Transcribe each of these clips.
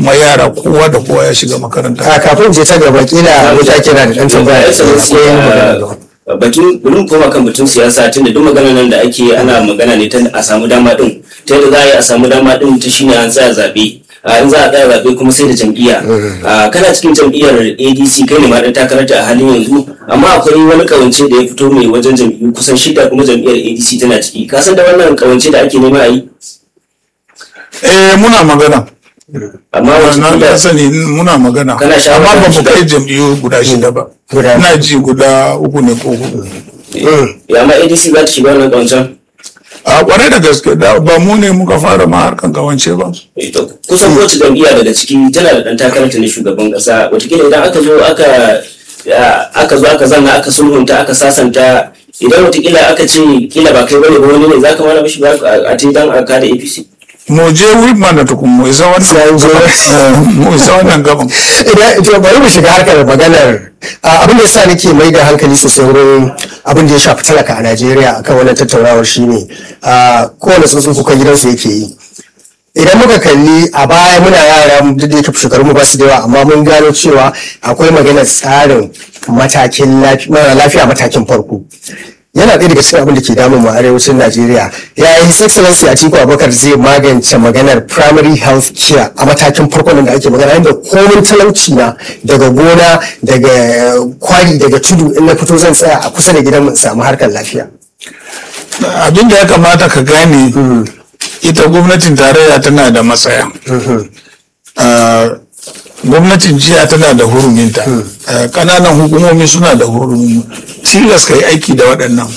kuma yara kowa da kowa ya shiga makaranta a kafin je ta gaba kila wuta kira da dan tambaya Excellency, akwai magana uh, batun bari mu koma kan batun siyasa tunda duk magana nan da ake ana magana ne ta a samu dama din ta yadda za a yi a samu dama din ta shine an tsaya zabe a in za a tsaya zabe kuma sai da jam'iyya a kana cikin jam'iyyar ADC kai ne ma dan takarar ta a halin yanzu amma akwai wani kawance da ya fito mai wajen jam'iyyu kusan shida kuma jam'iyyar ADC tana ciki ka san da wannan kawance da ake nema a yi eh muna magana amma na wata da sani muna magana Kana shawara amma ba mu shida? kai jam'iyyu guda shida ba Guda- ina ji guda uku ne ko hudu ya amma ADC za ta shiga wannan kawancen a kwarai da gaske da ba mu ne muka fara ma harkan kawance ba Eh, to, kusan kowace jam'iyya daga ciki tana da ɗan takararta na shugaban ƙasa watakila idan aka zo aka ya, aka zo aka zanna aka sulhunta aka sasanta idan watakila aka ce kila ba kai bane ba wani ne za ka mana mishi ba a a te dan a kada apc mu je whip mana tukun mu isa Sai wannan zo. Eh, mu isa wannan gaban idan to bari mu shiga harkar maganar a, abin da yasa nake mai da hankali sosai wurin abin da ya shafi talaka a Najeriya akan wannan tattaunawar shine a kowane tsuntsun kukan gidansu yake yi idan muka kalli a baya muna yara duk da yake shekarun mu ba su da yawa amma mun gano cewa akwai maganar tsarin matakin lafi- mara lafiya matakin farko yana ɗaya daga cikin abin da ke damun mu a arewacin Najeriya ya yi his excellency Atiku Abubakar zai magance maganar primary health care a matakin farko nan da ake magana inda komin talauci na daga gona daga kwari daga tudu in na fito zan tsaya a kusa da gidan mu in samu harkar lafiya abin da ya kamata ka gane ita gwamnatin tarayya tana da matsaya Ah, gwamnatin jiya tana da huruminta Ah, ƙananan hukumomi suna da hurumi tilas ka yi aiki da waɗannan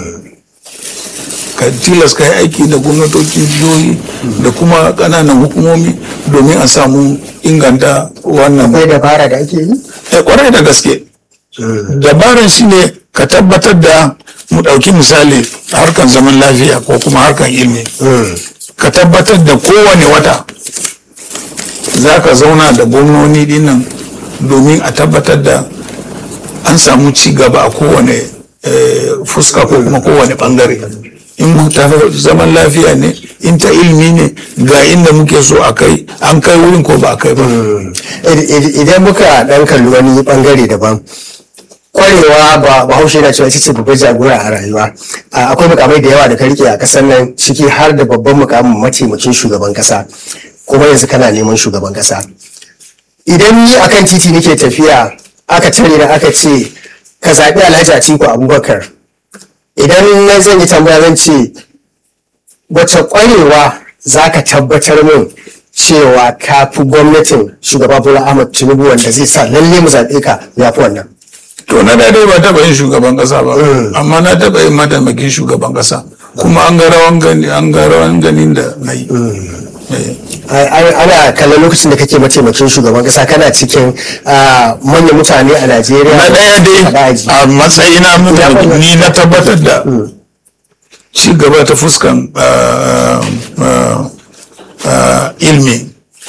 ka tilas ka yi aiki da gwamnatocin jihohi da kuma ƙananan hukumomi domin a samu inganta wannan akwai dabara da ake yi Eh, kwarai da gaske dabaran shi ne ka tabbatar da mu ɗauki misali harkan zaman lafiya ko kuma harkan ilimi ka tabbatar da kowane wata za ka zauna da gwamnoni dinnan domin a tabbatar da an samu ci gaba a kowane eh, fuska ko kuma kowane bangare in ta zaman lafiya ne in ta ilimi ne ga inda muke so a kai an kai wurin ko ba a kai ba Id- id- idan muka dan kalli wani bangare daban kwarewa ba bahaushe na cewa ita ce babbar jagora a rayuwa A- akwai mukamai da yawa da ka rike a kasar nan ciki har da babban mukamin mataimakin shugaban kasa kuma yanzu kana neman shugaban kasa idan ni akan titi nake tafiya aka tare da aka ce ka zaɓi alhaji atiku abubakar idan na zan yi tambaya zan ce wace kwarewa za ka tabbatar min cewa ka fi gwamnatin shugaba bola ahmad tinubu wanda zai sa lalle mu zaɓe ka ya fi wannan To na daidai ba taɓa yin shugaban ƙasa ba, amma na taɓa yin mataimakin shugaban ƙasa. Kuma an ga rawan gani, an ga rawan ganin da na yi. Eh. Ai- ai- ana kallon lokacin da kake mataimakin shugaban kasa kana cikin ah, manyan mutane a najeriya Na ɗaya Faɗa dai aji. a matsayina mutane ni na tabbatar da ci gaba ta fuskan ah, ah, ah, ilmi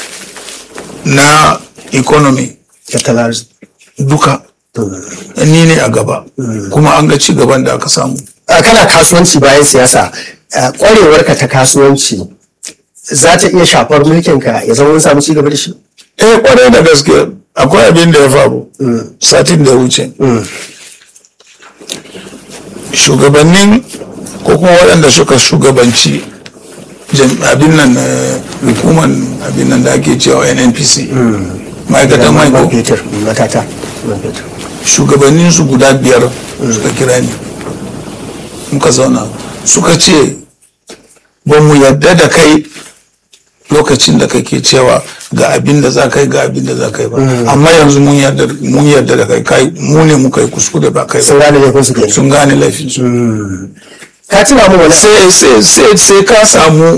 na economy tattalin arziki. duka ni ne a gaba kuma an ga ci gaban da aka samu. Ah, kana kasuwanci bayan siyasa ah, kwarewarka ta kasuwanci za ta iya shafar mulkinka ya zama mun samu ci gaba da shi eh kwarai da gaske akwai abin da ya faru satin da ya wuce shugabannin ko kuma waɗanda suka shugabanci jam- abin nan eh, hukumar abin nan da ake cewa nnpc ma'aikatan mai man ko fetur matata man fetur shugabannin su guda biyar suka kira ni muka zauna suka ce ba mu yarda da kai lokacin da kake cewa ga abin da za kai ga abin da za kai ba amma yanzu mun yarda mun yarda da kai kai mu ne muka yi kuskure ba kai sun ba gane laifin su kenan sun gane laifin su ka tuna mu wani sai sai sai sai ka samu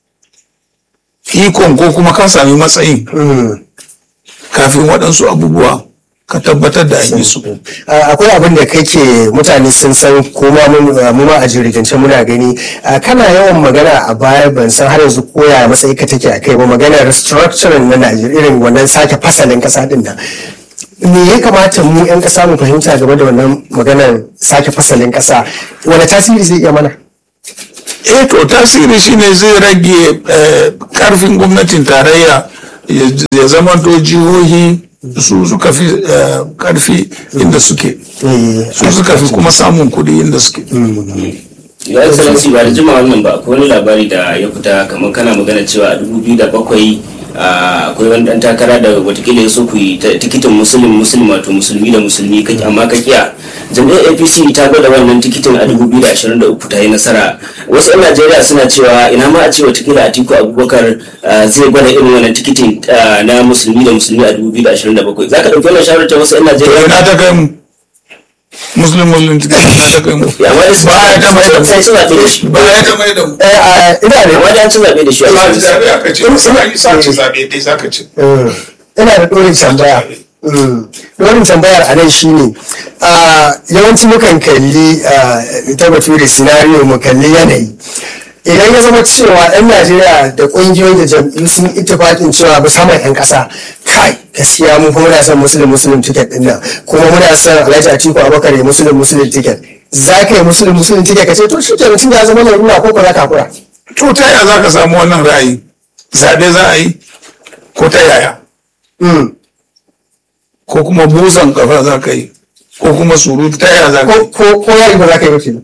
ikon ko kuma ka sami matsayin kafin waɗansu abubuwa ka tabbatar da an yi su Ah, akwai abin da kake mutane sun san kuma mun ah, mu ma a jirgance muna gani Ah, kana yawan magana a baya ban san har yanzu koya matsayi ka take a kai ba maganar restructuring na Najeriya irin wannan sake fasalin kasa din nan me ya kamata mu 'yan kasa mu fahimta game da wannan maganar sake fasalin kasa wani tasiri zai iya mana eh to tasiri shine zai rage eh, karfin gwamnatin tarayya ya zamanto jihohi su suka fi eh, karfi inda suke Eh, su suka fi kuma samun kuɗi inda suke ya excellency ba da jima wannan ba akwai wani labari da ya fita kamar kana magana cewa a 2007 ah, akwai wani dan takara da watakila ya so ku yi ta- tikitin musulun musulun wato musulmi da musulmi kake amma ka kiya jam'iyyar apc ta gwada wannan tikitin a 2023 ta yi nasara wasu 'yan najeriya suna cewa ina ma a ce watakila atiku abubakar ah, zai gwada irin wannan tikitin ah, na musulmi da musulmi a 2027 za ka ɗauki wannan shawarar ta wasu 'yan to najeriya ina ta kai mu muslim muslim ticket ina ta kai mu ya amma da ba ya ta mai da mu sai suna da shi ba ya ta mai da mu eh, ah, ina da amma da an ci zaɓe da shi a za ci cikin zaɓe aka ce sa yi sa ci zaɓe dai za ka ce Mm. ina da ɗorin tambaya Mm. ɗorin tambayar a nan shine ah, yawanci mukan kalli ah, ta bature scenario mu kalli yanayi idan ya zama cewa 'yan najeriya da ƙungiyoyi da jam'iyyu sun ittifaƙin cewa musamman 'yan ƙasa kai gaskiya mu kuma muna son musulun musulun ticket ɗin nan kuma muna son alhaji atiku abubakar ya musulun musulun ticket za ka yi musulun musulun ticket ka ce to shi ke mutum ya zama larura ko ko za ka hakura to ta yaya za ka samu wannan ra'ayi zaɓe za a yi ko ta yaya Mm. ko kuma busan kafa za ka yi ko kuma surutu ta yaya za ka ko yi ko ko yayi ba za ka yi mutum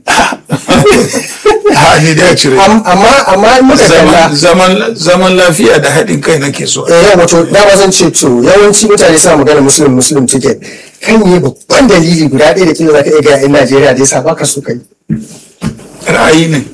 ha ni da cire Am- amma amma in muka kalla zaman zaman zaman lafiya da haɗin kai nake so eh yau wato dama zan ce to yawanci mutane suna magana muslim muslim ticket kan yi babban dalili guda ɗaya da kila za ka iya gaya 'yan najeriya da yasa baka so kai ra'ayi ne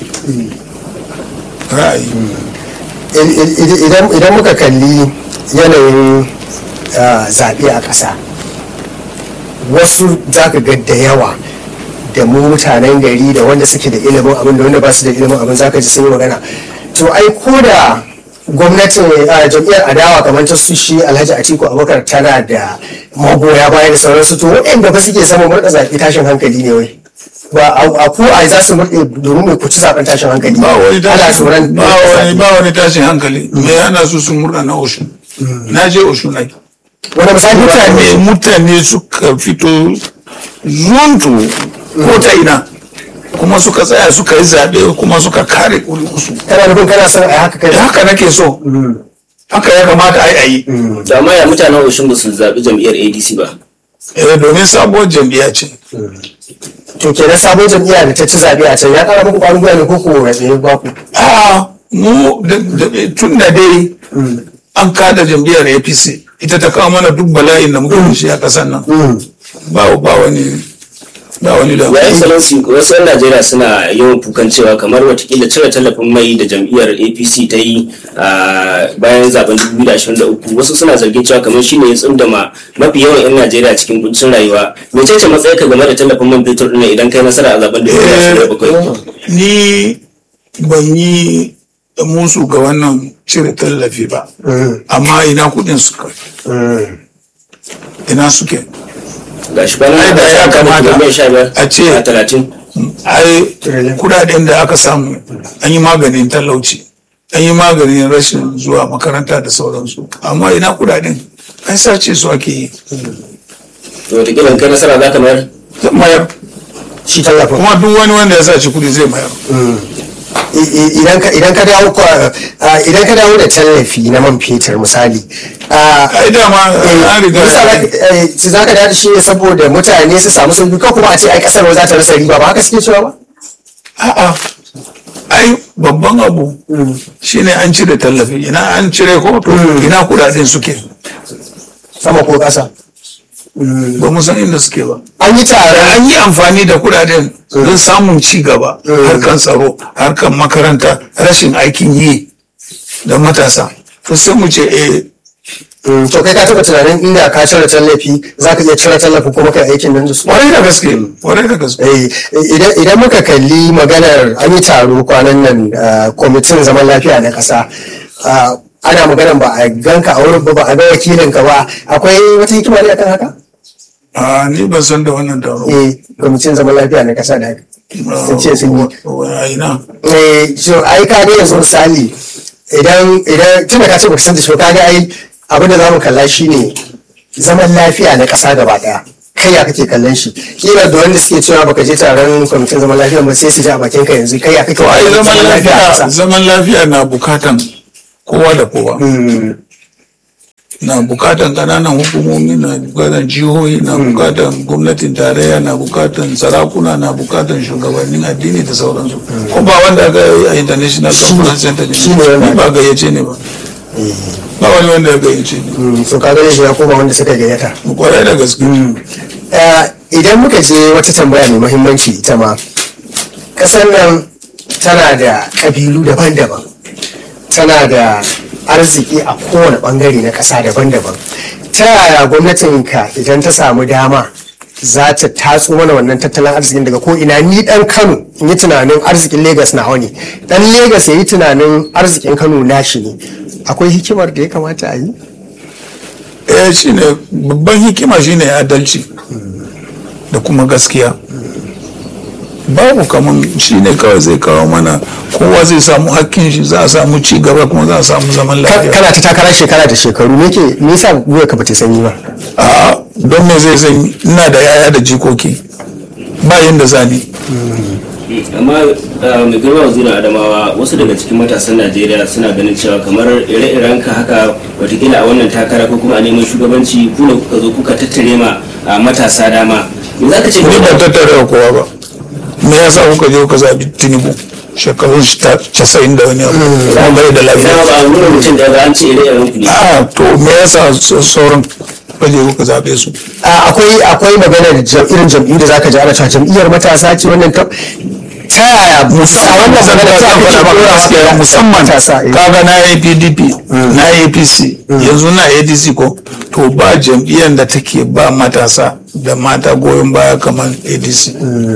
ra'ayi I- i- i- idan idan muka kalli yanayin ah, zaɓe a ƙasa wasu za ka ga da yawa da mu mutanen gari da wanda suke da ilimin abin da wanda ba su da ilimin abin za ka ji sun yi magana to ai ko da gwamnatin a jam'iyyar adawa kamar ta su shi alhaji atiku abubakar tana da magoya baya da sauransu to waɗanda ba suke samun murɗa zaɓe tashin hankali ne wai ba a ku a za su murɗe domin mai kuci zaɓen tashin hankali ba wani ana tashin tsoron ba wani ba wani tashin hankali me yana su sun murna na oshun na je oshun ai wani misali mutane mutane mutane suka fito zuntu ko ta ina kuma suka tsaya suka yi zaɓe kuma suka kare ƙuri'unsu kana nufin kana son a yi haka kai da haka nake so haka ya kamata a yi a yi da amma ya mutanen Oshin ba su zaɓi jam'iyyar ADC ba. Eh, domin sabuwar jam'iyya ce to kenan sabon jam'iyya da ta ci zaɓe a can ya ƙara muku ƙwarin gwiwa ne ko ko ya tsaye ba ku a mu da- da- tun da dai an kada jam'iyyar apc ita ta kawo mana duk bala'in da muka da shi a ƙasar nan ba ba wani ba wani da Ya excellency wasu 'yan Najeriya suna yawan kukan cewa kamar watakila cire tallafin mai da jam'iyyar APC ta yi a bayan zaben 2023 wasu suna zargin cewa kamar shine ya tsundama mafi yawan 'yan Najeriya cikin kuncin rayuwa. Mece ce matsayinka game da tallafin man fetur ɗin idan kai nasara a zaben 2027? ni ban yi musu ga wannan cire tallafi ba amma ina kudin suka ina suke Ga shi bana Ai, da ya kamata a ce- a talatin. ai kudaden da aka samu an yi maganin talauci an yi maganin rashin zuwa makaranta da sauransu amma ina kudaden an sace su ake yi To watakila in kai nasara za ka mayar? zan mayar shi tallafin kuma duk wani wanda ya sace kudi zai mayar I- i- idan ka idan ka dawo kwa- ah, idan ka dawo da tallafi na man fetur misali ah, ai dama an riga su za ka dace shi ne saboda mutane su samu sauki ko kuma a ce ai kasar ba za ta rasa riba ba haka suke cewa ba a'a ai babban abu shine an cire tallafi ina an cire ko to ina kudaden suke sama ko kasa ba mu san inda suke ba an yi taron an yi amfani da kudaden don samun ci gaba harkan tsaro harkan makaranta rashin aikin yi da matasa to sai mu ce eh Mm, to kai ka taɓa tunanin inda ka cire tallafi za ka iya cire tallafi kuma kai aikin nan da su kwarai da gaske kwarai da gaske Eh, idan idan muka kalli maganar an yi taro kwanan nan ah, kwamitin zaman lafiya na ƙasa ah, ana maganar ba a ganka a wurin ba ba a ga wakilinka ba akwai wata hikima ne akan haka a ni ban san da wannan taro eh kwamitin zaman lafiya na ƙasa da sun ce sun yi a ina eh so ai ka ga yanzu misali idan idan tunda ka ce baka san da shi ba ka ga ai abin da zamu kalla shine zaman lafiya na ƙasa gaba ɗaya kai ya kake kallon shi kila da wanda suke cewa baka je taron kwamitin zaman lafiya ba sai su ji a bakin ka yanzu kai ya kake to ai kallon zaman a lafiya ƙasa zaman lafiya na bukatan kowa da kowa na bukatan kananan hukumomi na bukatan jihohi na bukatan gwamnatin tarayya na bukatan sarakuna na bukatan shugabannin addini da sauransu ko ba wanda aka yi a international conference center ne shi ne wanda- ni ba gayyace ne ba ba wani wanda ya gayyace ne Mm, so ka gane shi ya koma wanda suka gayyata kwarai da gaske Eh, idan muka je wata tambaya mai muhimmanci ita ma ƙasar nan tana da ƙabilu daban-daban tana da arziki a kowane ɓangare na ƙasa daban-daban ta yaya gwamnatinka idan ta samu dama za ta tatso mana wannan tattalin arzikin daga ko ina ni dan kano in yi tunanin arzikin Legas na ne dan Legas ya yi tunanin arzikin kano nashi ne akwai hikimar da ya kamata a yi eh shine babban hikima shine adalci da kuma gaskiya babu kaman shine kawai zai kawo mana kowa zai samu hakkin shi za a samu ci gaba kuma za a samu zaman Ka- lafiya kana ta takara shekara da shekaru me ke me yasa gwiwa ka bata sanyi ba a don me zai san ina da yaya da jikoki ba yanda zani amma uh, mai girma wazirin adamawa wasu daga cikin matasan najeriya suna ganin cewa kamar ire-iren ka haka watakila a wannan takara ko kuma a neman shugabanci ku ne kuka zo kuka tattare ma uh, matasa dama me za ka ce ni game ba da- tattare da kowa ba me yasa kuka je kuka zabi tinubu shekarun shi ta casa'in da wani abu kuma bai da Ina lafiya ba a nuna mutum da ba an ce ire-iren ku ne a to me yasa sa- sauran kuka je kuka zabe su A- akwai akwai maganar jam- irin jam'iyyu da zaka ji ana cewa jam'iyyar matasa ce wannan ta ta yaya a wannan magana ta ake gaskiya musamman matasa eh. kaga na yi pdp na yi apc yanzu na adc ko to ba jam'iyyar da take ba matasa da mata goyon baya kamar adc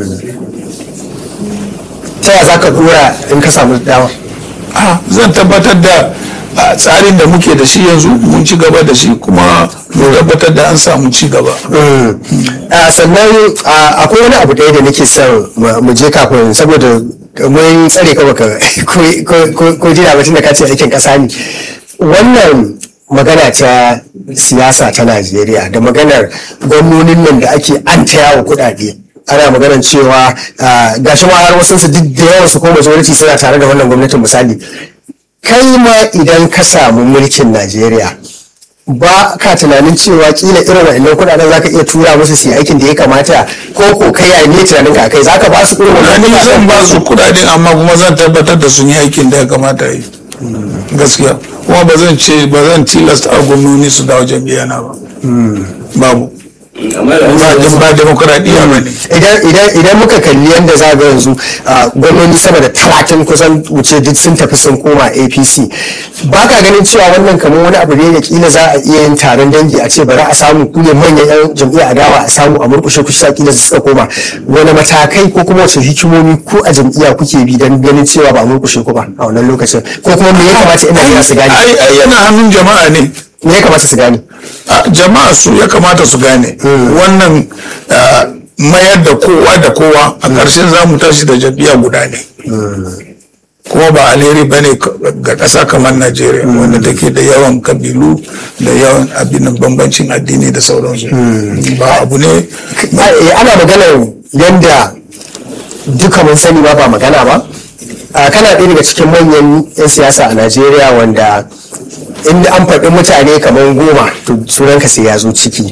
ta yaya zaka dora in ka samu dama Ah, zan tabbatar da a tsarin da muke da shi yanzu mun ci gaba da shi kuma mun tabbatar da an samu ci gaba a sannan a, akwai wani abu ɗaya da nake son mu mu je kafin saboda mun tsare ka baka ko- ko- ko- ko jira batun da ka ce aikin ƙasa ne wannan magana ta siyasa ta najeriya da maganar gwamnonin nan da ake an ta yawo kuɗaɗe ana maganar cewa a, gashi ma har wasu su duk da yawan su ko majority suna tare da wannan gwamnatin misali kai ma idan ka samu mulkin najeriya ba ka tunanin cewa kila irin wa'annan kuɗaɗen zaka iya tura musu su yi aikin da ya kamata ko ko kai ya ne tunanin ka kai zaka ba su irin wannan ni zan kuɗaɗen ba su kudaden amma kuma zan tabbatar da sun yi aikin da ya kamata yi gaskiya kuma ba zan ce ba zan tilasta a gwamnoni su dawo jam'iyya na ba babu amma da ba wasu- ba demokradiyya ba ne idan idan idan muka kalli yadda za ga yanzu ah, gwamnoni sama da talatin kusan wuce duk sun tafi sun koma apc ba ka ganin cewa wannan kamar wani abu ne da kila za a iya yin taron dangi a ce bari a samu ku ne manyan yan jam'iyyar adawa a samu a murkushe ku sa kila su suka koma wani matakai ko kuma wace hikimomi ko a jam'iyya kuke bi don ganin cewa ba a murkushe ku ba a wannan lokacin ko kuma me ya kamata ina jira su gane ai ai yana hannun jama'a ne me ya kamata su gane a jama'a su ya kamata su gane wannan ah, mayar da kowa da kowa a ƙarshen za mu tashi da jam'iyya guda ne kuma ba alheri ba ne ga ƙasa kamar najeriya wanda take da yawan kabilu da yawan abin bambancin addini da sauransu ba abu ne Eh, ana maganar yadda duka mun sani ba ba magana ba Ah, kana ɗaya daga cikin manyan 'yan siyasa a najeriya wanda in an faɗi mutane kamar goma to sunanka sai ya zo ciki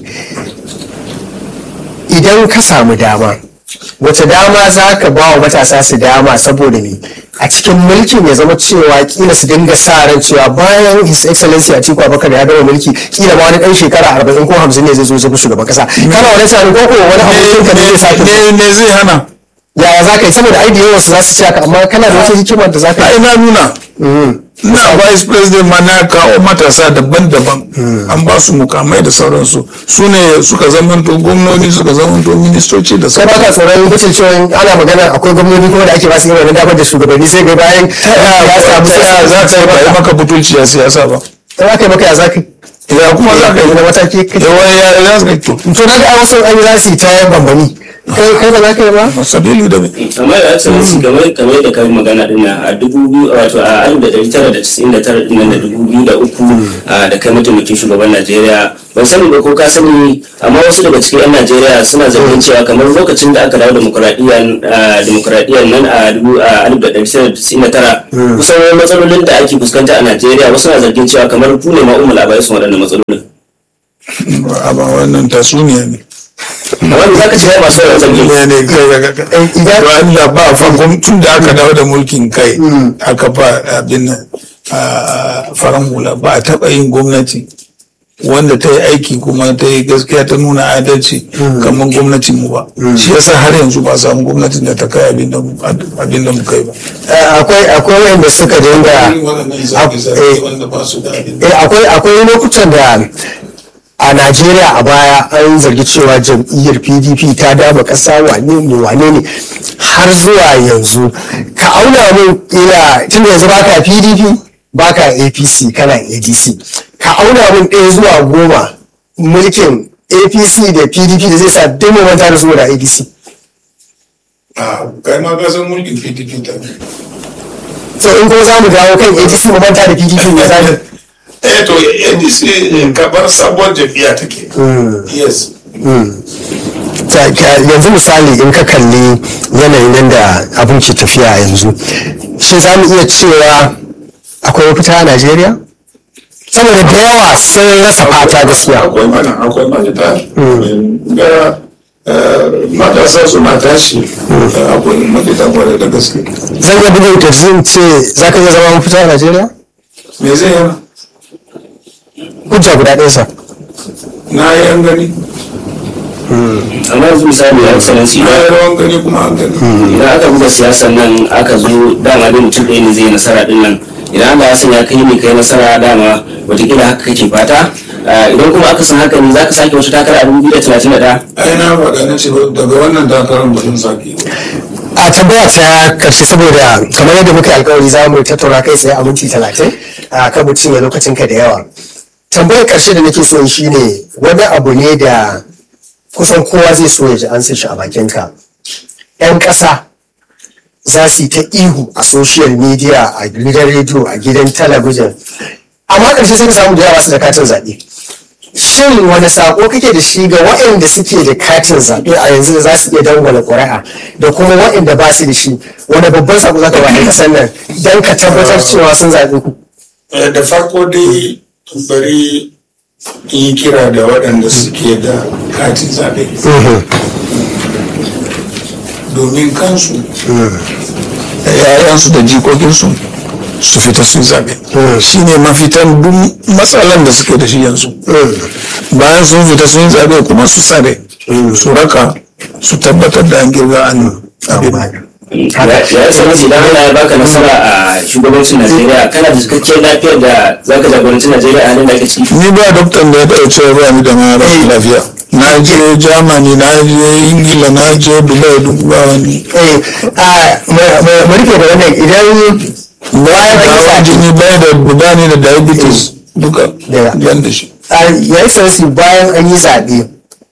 idan ka samu dama wace dama za ka ba wa matasa su dama saboda ne a cikin mulkin ya zama cewa kila su dinga sa ran cewa bayan his excellency a tiku abakar ya gama mulki kila ma wani ɗan shekara arba'in ko hamsin ne zai zo zama shugaban kasa kana wani tunanin ko ko wani abokin ka ne zai sake ne ne zai hana yaya za ka yi saboda ai da yawan su za su ce haka amma kana da wata hikimar da za ka ai yi na nuna na vice president ma na kawo matasa daban-daban an ba su mukamai da sauransu su ne suka zamanto gwamnoni suka zamanto ministoci da sai baka sauransu tsoron mutum cewa ana magana akwai gwamnoni kuma da ake ba su irin wannan damar da shugabanni sai ga bayan ya samu ta yaya za ka yi ba yi maka butulci a siyasa ba in aka yi maka ya za ka yi ya kuma za ka yi wani mataki kake yawa ya za ka yi to to na ga ai wasu an yi za su yi ta bambami kai kai ba za ka yi ba sabili da amma da excellency game kamar da kai magana din nan a dubu biyu wato a alif da dari tara da casa'in da tara din nan da dubu biyu da uku a, da kai mataimakin shugaban najeriya ban sani ba ko ka sani amma wasu daga cikin yan najeriya suna zargin cewa kamar lokacin da aka dawo demokuraɗiyyar nan a dubu a alif da dari tara da casa'in da tara kusan wani matsalolin da ake fuskanta a najeriya wasu na zargin cewa kamar ku ne ma umar abai sun waɗannan matsalolin ba wannan tasuniya ne wanda za ka ce masu yawan zargin ne ne kai ga ga idan- Allah ba farkon tun da aka dawo da mulkin kai aka ba abin nan a faran hula ba a taɓa yin gwamnati wanda ta yi aiki kuma ta yi gaskiya ta nuna adalci kamar gwamnatin mu ba shi yasa har yanzu ba a samu gwamnatin da ta kai abin da mu abin da mu kai ba Eh, akwai akwai wanda suka dinga eh, wanda ba su da abin eh, akwai akwai lokutan da a Najeriya a baya an zargi cewa jam'iyyar PDP ta dama ƙasa wane ne wane ne har zuwa yanzu ka auna mun ila tun da yanzu baka PDP baka APC kana ADC ka auna mun ɗaya zuwa goma mulkin APC da PDP da zai sa duk mu manta da su da APC a kai ma ka san mulkin PDP ta so in ko za mu dawo kan ADC mu manta da PDP ne za mu eh to NDC kabar sabuwar jam'iyya take yes Ta- ka- yanzu misali in ka kalli yanayin yadda abin ke tafiya a yanzu shi za mu iya cewa akwai mafita a najeriya saboda da yawa sun rasa fata gaskiya akwai mana akwai mafita ga eh, matasa suna tashi eh, akwai mafita kwarai da gaske zan iya bugun kirji in ce za ka iya zama mafita a najeriya me zai yana hujja guda ɗaya sa na yi an gani amma yanzu misali ya excellency na yi rawan gani kuma an gani idan aka buga siyasar nan aka zo dama dai mutum ɗaya ne zai yi nasara din nan idan Allah ya sanya kai ne kai nasara dama watakila haka kake fata Ah, idan kuma aka san haka ne za ka sake wata takara a 2031 ai na faɗa na ce daga wannan takarar ba zan sake ba a tambaya ta karshe saboda kamar yadda muka yi alkawari za mu tattauna kai tsaye a minti talatin a kan mutum ya lokacin ka da yawa tambayar karshe da nake so shi ne wani abu ne da kusan kowa zai so ya ji an san shi a bakinka yan ƙasa za su yi ta ihu a social media a gidan rediyo a gidan talabijin amma ƙarshe sai ka samu da yawa su da katin zaɓe shin wani sako kake da shi ga waɗanda suke da katin zaɓe a yanzu da za su iya dangwala ƙuri'a da kuma waɗanda ba su da shi wani babban sako za ka ba ɗan ƙasar nan don ka tabbatar cewa sun zaɓe ku Eh, da farko dai bari in yi kira da waɗanda suke da katin zaɓe domin kansu da yayansu da jikokinsu su fita su yi zaɓe shi ne mafitan duk matsalan da suke da shi yanzu bayan sun fita sun yi zaɓe kuma su tsare su raka su tabbatar da an girga an abin ya yi sanar idan Allah ya baka nasara a shugabancin Najeriya kana da cikakkiyar lafiyar da za ka jagoranci Najeriya a halin da ake ciki ni ba doktan da ya taɓa cewa ba ni da mara lafiya na je germany na je ingila na je dubai duk ba wani eh a mu rufe da wannan idan bayan an yi hawan zaɓe jini bai da guda ne da diabetes duka Da- yan da shi a yayin sarsi bayan an yi zaɓe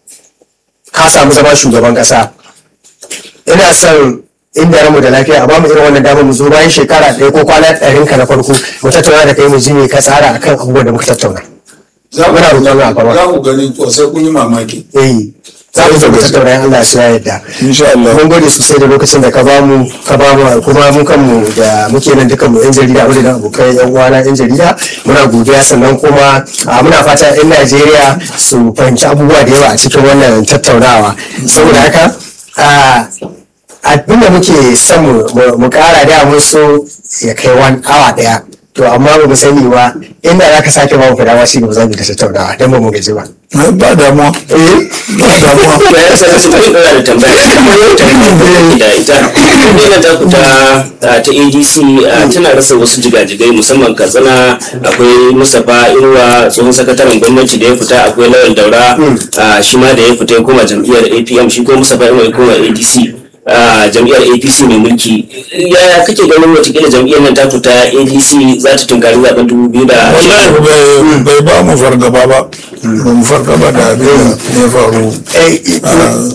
ka samu zama shugaban ƙasa ina son inda ramu da lafiya a bamu irin wannan damar mu zo bayan shekara ɗaya ko kwana ɗarin ka na farko mu tattauna da kai mu ji me ka tsara akan abubuwan da muka tattauna za Muna roƙon Allah, Baba. za ku gani ko sai kun yi mamaki eh za mu zo mu tattauna in Allah ya yarda insha Allah mun gode sosai da lokacin da ka ba mu ka ba mu kuma mu kanmu da muke nan dukan mu yan jarida mu da abokai yan uwana yan jarida muna godiya sannan kuma a, muna fata yan Najeriya su fahimci abubuwa da yawa a cikin wannan tattaunawa saboda haka a, abin da muke son mu- mu mu kara da mun so ya kai wani awa daya to amma ba mu sani ba inda za ka sake ba mu fadawa shi ne ba za mu yi ta tattaunawa don ba mu gaji ba ba damuwa eh ba damuwa ya yi sanar bari ɗora da tambaya tambaya da ita wannan ta ku ta ta ADC ah, tana rasa wasu jigajigai musamman Katsina akwai Mustapha Inuwa tsohon sakataren gwamnati da ya fita akwai Lawal Daura ah, shi ma da ya fita ya koma jam'iyyar APM shi ko Mustapha Inuwa ya koma ADC ah, jam'iyyar APC mai mulki yaya kake ganin watakila jam'iyyar nan ta ta ADC za ta tunkari zaben dubu biyu da wallahi bai- bai ba mu fargaba ba ba mu fargaba da abin da ya faru eh a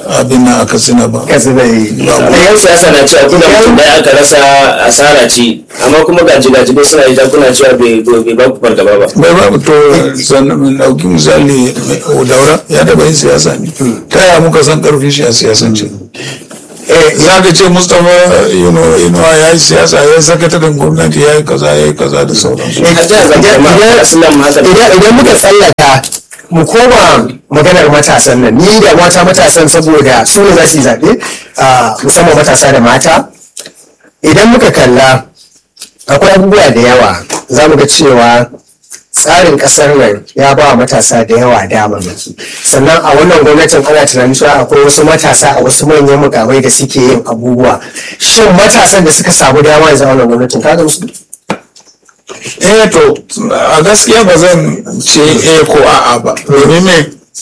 abin nan aka tsina ba ka zai amma yan siyasa na cewa kuna mutum ɗaya aka rasa asara ce amma kuma gaji gaji bai suna yi kuna cewa bai bai ba ku fargaba ba bai babu to sannan min ɗauki misali mai daura ya taɓa yin siyasa ne ta yaya muka san ƙarfin shi a siyasance za ka ce mustapha inuwa ya yi siyasa ya yi sakataren gwamnati ya yi kaza ya yi kaza da sauransu a jihar zamfara ma aslan haka idan idan muka tsallaka mu koma maganar matasan nan ni da mata matasan saboda su ne za su yi zaɓe a musamman matasa da mata idan muka kalla akwai abubuwa da yawa za mu ga cewa tsarin ƙasar nan ya ba wa matasa da yawa damammaki sannan a wannan gwamnatin ana tunanin cewa akwai wasu matasa a wasu manyan mukamai da suke yin abubuwa shin matasan da suka samu dama yanzu a wannan gwamnatin ka gamsu eh to a gaskiya ba zan ce eh ko a'a ba domin me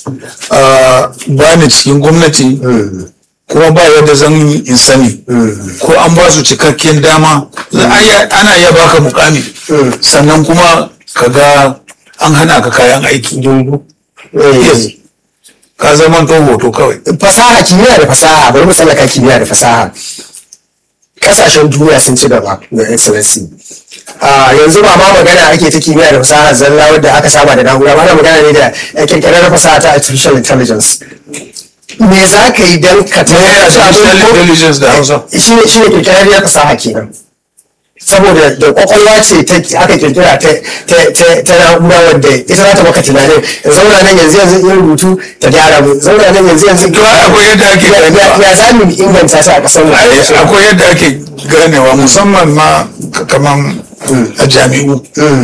ba ni cikin gwamnati kuma ba yadda zan yi in sani ko an ba su cikakken dama za a iya- ana iya baka mukami sannan kuma ka ga an hana ka kayan aiki Yes. ka zama to hoto kawai fasaha kimiyya da fasaha bari mu tsallaka kimiyya da fasaha kasashen duniya sun ci gaba da excellency a yanzu ba ma magana ake ta kimiyya da fasaha zalla wadda aka saba da na'ura ba ana magana ne da kirkirar fasaha ta artificial intelligence me za ka yi don ka artificial intelligence da hausa shi ne shi ne kirkirar fasaha kenan saboda da kwakwalwa ce ta aka kirkira ta ta ta ta na'ura wadda ita za ta maka tunanin zauna nan yanzu yanzu in rubutu ta gyara mu zauna nan yanzu yanzu To, akwai yadda ake Ya- ya- ganewa. ya za mu inganta ta a kasar mu Ai, akwai yadda ake ganewa musamman ma k- kaman a jami'u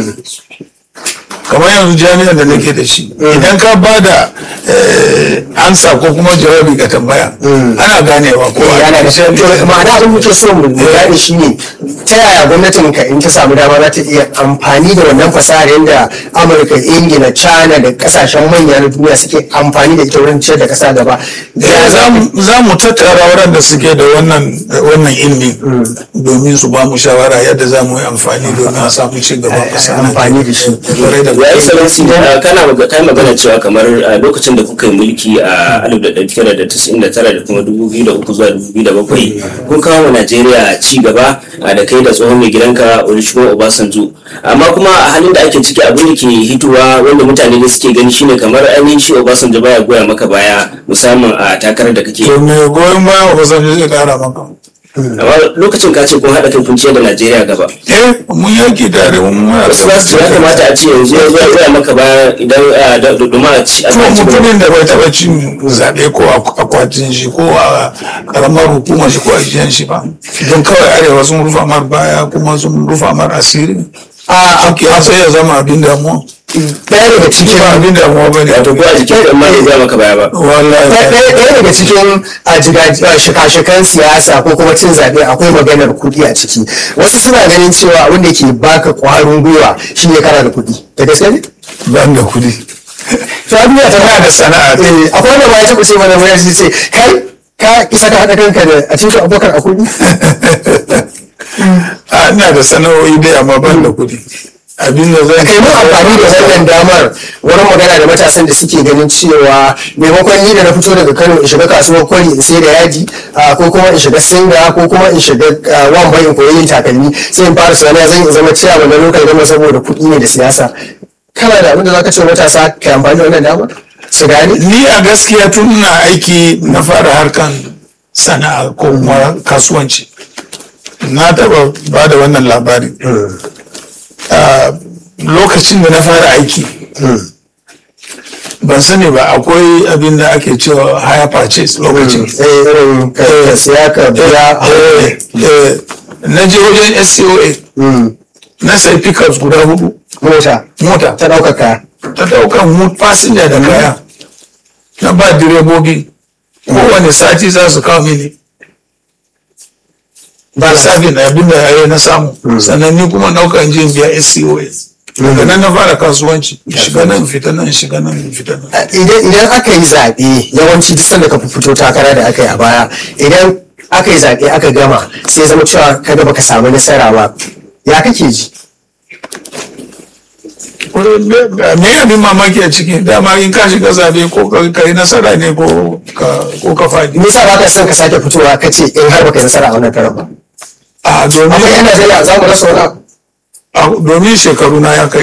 kamar yanzu jami'an da nake da shi idan ka ba da eh, ansa ko kuma jawabi ga tambaya ana ganewa ko a yana da misali- to ma'ana abin muke so mu gane shi ne ta yaya gwamnatin ka in ta samu dama za ta iya amfani da wannan fasahar yadda amurka ingila china da kasashen manya na duniya suke amfani da ita wurin ciyar da kasa gaba Eh, za mu- za mu tattara waɗanda suke da wannan wannan ilmi domin su ba mu shawara yadda za mu yi amfani domin a samu ci gaban ƙasa nan. amfani da shi Kwarai da ya yi gaske. salansi uh, kana maga- kai magana cewa kamar a lokacin da kuka yi mulki a 1999 da kuma 2003 zuwa 2007 kun kawo wa najeriya ci gaba uh, da kai da tsohon mai gidanka olusegun obasanjo amma kuma a halin da ake ciki abin da ke hitowa wanda mutane da suke gani shine kamar ainihin shi obasanjo baya goya maka baya musamman a takarar da kake to me goyon baya ba zan zai ƙara maka amma lokacin ka ce kun haɗa kai kun ciyar da najeriya gaba eh mun yaki tare mun muna wasu za su ce ya kamata a ce yanzu ya zo ya goya maka baya idan uh, da- da- domin a ci a to ci gaba. mutumin da bai taɓa cin zaɓe ko a akwatin shi ko a ƙaramar hukumar shi ko a jiyan shi ba don kawai arewa sun rufa mar baya kuma sun rufa mar asiri a a sai ya zama abin damuwa ɗaya daga shi cikin ba abin damuwa ba ne wato ko a jikin ɗan ma bai goya maka baya ba wallahi ɗaya ɗaya daga cikin a jiga- a shika-shikan siyasa ko kuma cin zaɓe akwai maganar kuɗi a ciki wasu suna ganin cewa abin da ke baka ƙwarin gwiwa shine kana da kuɗi da gaske ne ban da kuɗi to a duniya ta Tana da sana'a. Eh, akwai wanda ma ya taɓa ce mana wayar shi ce kai ka isa ka haɗa kanka da a cikin abokan a kuɗi a ina da sana'o'i dai amma ban da kuɗi abin da zan kai mu amfani da wannan damar wurin magana da matasan da suke ganin cewa maimakon ni da na fito daga kano in shiga kasuwar kwari in sai da yaji ah, ko kuma in shiga singa ko kuma in shiga ah, wambai in koyi yin takalmi sai in fara sana'a zan iya zama ciyawa na lokal gama saboda kuɗi ne da siyasa kana da abin da zaka ce wa matasa kai amfani da wannan damar su gane ni a gaskiya tun ina aiki na fara harkan sana'a ko kuma kasuwanci na taba ba da wannan labari a lokacin da na fara aiki ban sani ba akwai abin da ake cewa higher purchase lokacin eh irin ka ka siya ka biya Eh, eh, na je wajen SCOA na sai pickups guda hudu mota mota ta ɗaukaka ta daukan mu fasinja da kaya na ba direbobi kowane sati za su kawo mini ba sabin abin da ya na samu sannan ni kuma daukan jin biya SCOS daga nan na fara kasuwanci shiga nan fita nan shiga nan fita nan idan idan aka yi zaɓe yawanci duk sanda ka fito takara da aka yi a baya idan aka yi zaɓe aka gama sai zama cewa kaga baka samu nasara ba ya kake ji me abin mamaki a ciki dama in ka shiga zabe ko ka yi nasara ne ko ka faɗi me yasa ba ka son ka sake fitowa ka ce in har baka yi nasara a wannan karan ba a amma domin yan Najeriya za mu rasa wani abu a- domin shekaru na ya kai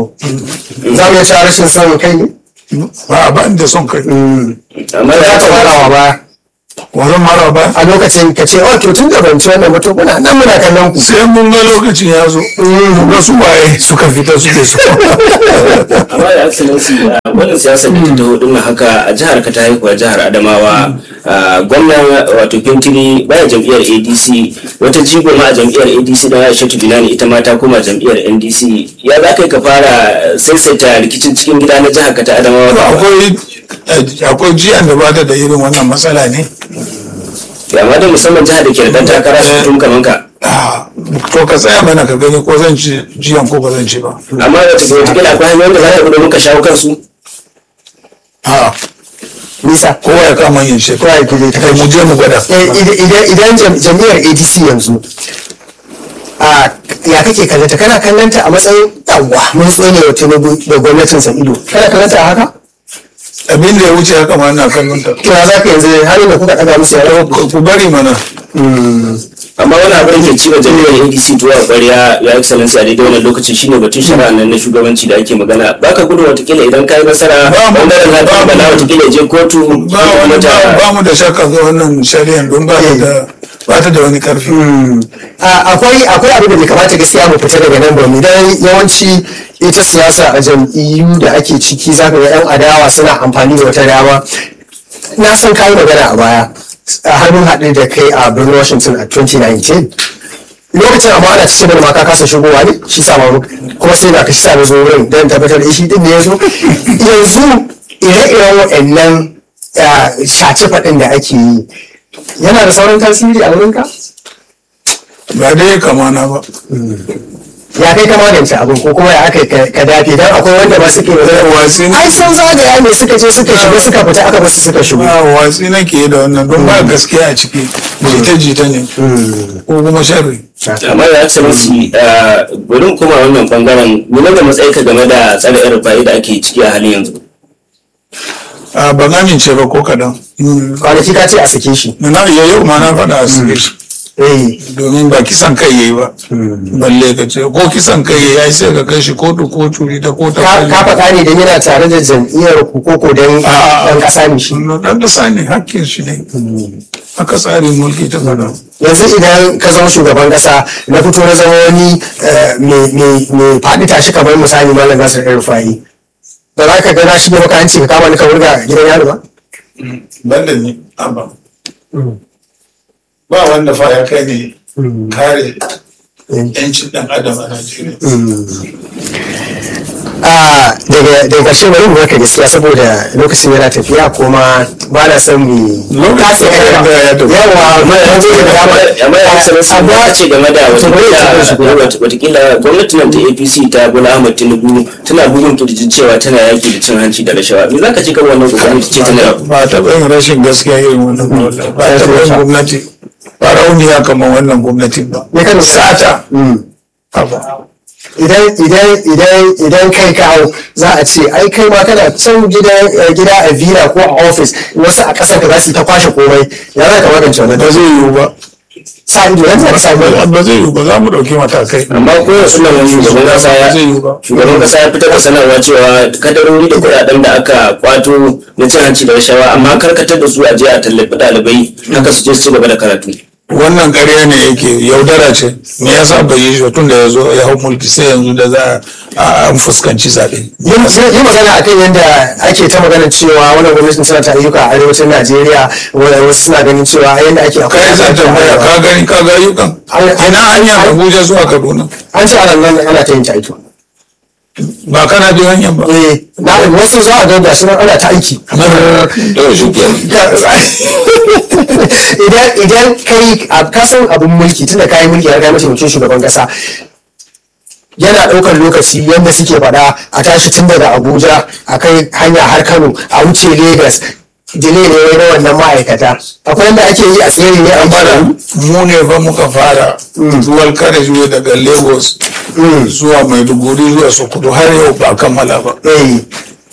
za mu iya cewa rashin son kai ne ba ba da son kai amma za ya ta farawa ba wannan mara ba a lokacin ka ce oh to tun da ban ci wannan ba to muna nan muna kallon ku sai mun ga lokacin ya zo mun ga su waye suka fita suke so amma da excellency a wannan siyasar da ta taho din nan haka a jihar ka ta haihuwa jihar adamawa a gwamnan wato fintiri baya jam'iyyar adc wata jigo ma a jam'iyyar adc da aisha binani ita ma ta koma jam'iyyar ndc ya za ka yi ka fara saisaita rikicin cikin gida na jihar ka ta adamawa To akwai akwai jiyan da bata da irin wannan matsala ne amma da musamman jihar da ke da dan takara su tun kaman ka Ah, to ka tsaya mana ka gani ko zan ci jiyan ko ba zan ci ba amma wata wata akwai hanyoyin da za ka bi domin ka shawo kansu a nisa kowa ya kama yin shi kowa ya kuje ta kai mu je mu gwada Eh, ide- ide- idan jam- jam'iyyar adc yanzu a ya kake kallanta kana kallanta a matsayin yawwa mun tsone wa tinubu da gwamnatin sa ido kana kallanta a haka abin da ya wuce haka ma ina kallon ta to ya za ka yanzu halin da kuka ɗaga musu ya ku ku bari mana amma wani abin da ke ciwo jami'ar adc tuwa ƙwarya ya excellency a daidai wannan lokacin shine batun shari'a nan na shugabanci da ake magana baka gudu watakila idan ka yi nasara Ba mu- bangaren na ba mu- bala watakila ya je kotu ba wani ba ba mu da shakka ga wannan shari'an don ba ta da ba ta da wani karfi A- akwai akwai abin da bai kamata gaskiya mu fita daga nan ba mu dan yawanci ita siyasa a jam'iyyu da ake ciki zaka ga yan adawa suna amfani da wata dama na san kayi magana a baya a hannun haɗe da kai a birnin washington a 2019 lokacin amma ana cikin mana maka kasa shigowa ne shi sa mamu kuma sai na kashi sami zo wurin don tabbatar da shi din ne ya zo yanzu ire-iren waɗannan ah, shace faɗin da ake yi yana da sauran tasiri a wurinka? ba dai kama na ba ya kai ka magance abin ko kuma ya aka yi ka ka dafe dan akwai wanda ba suke Eh, watsi ne. ai sun zagaya ne suka je suka shiga suka fita aka basu suka shigo ba watsi nake da wannan don ba gaskiya a ciki jita-jita ne ko kuma sharri amma ya excellency ah, bari mu koma wannan bangaren nuna da matsayi ka game da tsare yan rufa'i da ake ciki a halin yanzu a ban amince ba ko kadan kwanaki ka ce a sake shi na iya yau ma na faɗa a sike shi eh domin ba kisan kai yayi ba balle ka ce ko kisan kai yayi ai sai ka kai shi kotu ko curi ta ko ta ka ka faɗa ne dan yana tare da jam'iyyar ku ko ko dan A'a. dan ƙasa ne shi dan kasa ne hakkin shi ne haka tsarin mulki ta faɗa yanzu idan ka zama shugaban ƙasa na fito na zama wani eh, mai- mai mai faɗi tashi kamar misali malam nasir el rufai ba za ka gana shi ne maka hanci ka kama ni ka wurga gidan yaro ba banda ni abba ba wanda fa ya kai ne kare yancin dan adam a Najeriya a daga daga ƙarshe bari mu baka gaskiya saboda lokacin yana tafiya kuma ba na son mu Lokacin da ya tafi. yawa ma yanzu da dama amma ya excellency amma ba ce game da to bari ya ci watakila watakila gwamnatin nan ta apc ta bola ahmad tinubu tana bugun kirjin cewa tana yaki da cin hanci da rashawa me za ka ce kan wannan kokarin ce ta nira ba taɓa yin rashin gaskiya irin wannan ba wallahi. ba taɓa yin gwamnati ba rauniya kamar wannan gwamnatin ba me kan sata Mm. Abba. idan idan idan idan kai kawo za a ce ai kai ma kana can gida eh, gida a villa ko a office wasu a ƙasar ka za su yi ta kwashe komai ya za ka magance wannan ba zai yiwu ba sa ido yanzu ka sa ido ba zai yiwu ba za mu ɗauki matakai amma ko yanzu nan wani shugaban kasa ba zai ya yiwu ba shugaban kasa ya fitar da sanarwa cewa kadarori da kuɗaɗen da aka kwato na cin hanci da rashawa amma karkatar da su a je a tallafi ɗalibai haka su je su ci gaba da karatu wannan ƙarya ne yake yaudara ce me yasa bai yi shi tun da ya zo ya hau mulki sai yanzu da za a an fuskanci zaɓe yi yi magana akan yadda ake ta magana cewa wannan gwamnatin tana ta ayyuka a arewacin najeriya wanda wasu suna ganin cewa yadda ake kai zan tambaya ka gani ka ga ayyukan ina hanyar abuja zuwa kaduna an ce ana nan ana ta yin ta aiki ba kana bin hanyar ba eh na wasu za a ga gashi nan ana ta aiki to shi ke idan idan kai a kasan abin mulki tunda kayi mulki har kai mataimakin shugaban kasa yana ɗaukar lokaci yadda suke faɗa a tashi tun daga abuja a kai hanya har kano a wuce lagos dile ne wai na wannan ma'aikata akwai yadda ake yi a tsere ne a bana bana mu ne fa muka fara dual carriageway daga lagos zuwa maiduguri zuwa sokoto har yau ba a kammala ba eh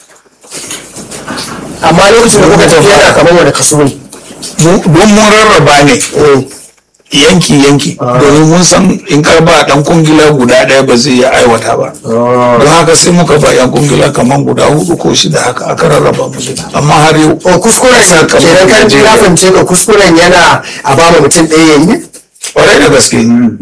amma lokacin da kuka tafi yana kamar wani kaso ne Mu- don mun rarraba ne eh yanki yanki domin mun san in ka ba dan kungila guda ɗaya ba zai iya aiwata ba don haka sai muka ba yan kungila kamar guda hudu ko shida haka aka rarraba musu amma har yau o kuskuren kenan kan Najeriya. ya fahimce ka kuskuren yana a ba mu mutum ɗaya yayi ne kwarai da gaske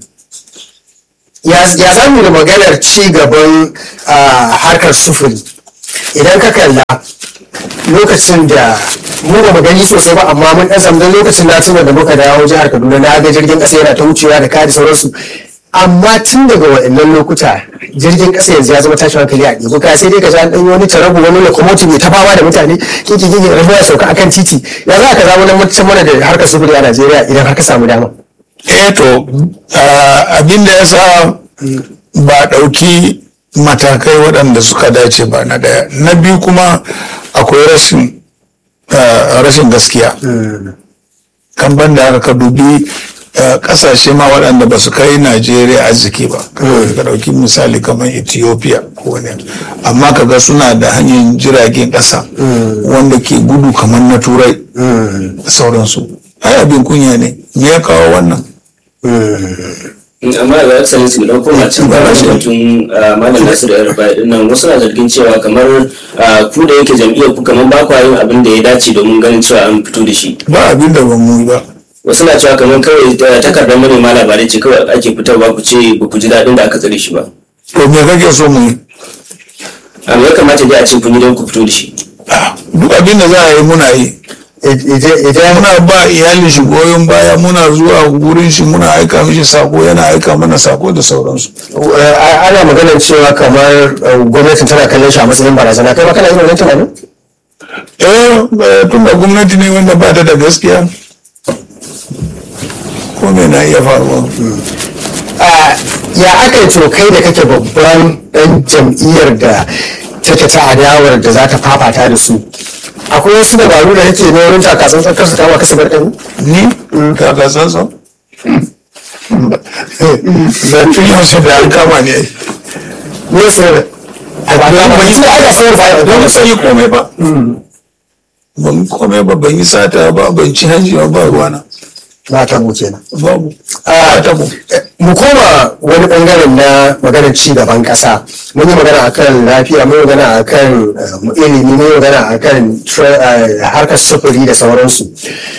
ya ya za mu da maganar ci gaban ah, harkar sufuri idan ka kalla lokacin da mu ba mu gani sosai ba amma mun ɗan samu don lokacin na tuna da muka dawo jihar kaduna na ga jirgin ƙasa yana ta wucewa da kaya da sauransu amma tun daga waɗannan lokuta jirgin ƙasa yanzu ya zama tashin hankali a ɗigo kaya sai dai ka ji an ɗan wani tarabu wani lokomotive mai ta fama da mutane kiki kiki rabu ya sauka akan titi ya za ka zama nan mutum mana da harkar sufuri a najeriya idan har ka samu dama eh to ah, abin da ya sa ba a ɗauki matakai waɗanda suka dace ba na ɗaya na biyu kuma akwai rashin ah, rashin gaskiya kan ban da haka ka dubi ah, ƙasashe ma waɗanda ba su kai najeriya arziki ba ka ɗauki misali kamar ethiopia ko wani amma kaga suna da hanyar jiragen ƙasa wanda ke gudu kamar na turai da sauransu ai abin kunya ne me ya kawo wannan amma ga excellency mu dauko ma can bayan batun ah, malam Nasiru ya rufa din nan wasu na zargin cewa kamar ah, ku da yake jam'iyyar ku kamar ba kwa yin abin da ya dace domin ganin cewa an fito da shi ba abin da ba mu yi ba wasu na cewa kamar kawai ah, takardar manema labarai ce kawai ake fitarwa ku ce ba ku ji daɗin da aka tsare shi ba to me kake so mu yi amma ya kamata dai a ce kun yi don ku fito da shi Ah, duk abin da za a yi muna yi idan muna ba iyalin shi goyon baya muna zuwa gurin shi muna aika mishi sako yana aika mana sako da sauransu Uh, ana maganar cewa kamar uh, gwamnatin tana kallon shi a matsayin barazana kai ma kana yin wannan tunanin eh eh, tun da gwamnati ne wanda ba ta da gaskiya ko me na iya faruwa Uh, ya aka yi to kai da kake babban dan jam'iyyar da take ta adawar da za ta fafata da su akwai wasu dabaru da kake na wurin takasan tsakar su kama kasa barkan ni ka ga sansa da tun yaushe da an kama ne ne su da ban yi aka sayar ba don ba san yi komai ba ban yi komai ba ban yi sata ba ban ci hanji ba ba ruwana na ta mu kenan babu Ah, a tabo mu koma wani bangaren na maganar ci gaban kasa mun yi magana akan lafiya mun yi magana akan eh, ilimi mun yi magana akan tra- eh, harkar sufuri da sauransu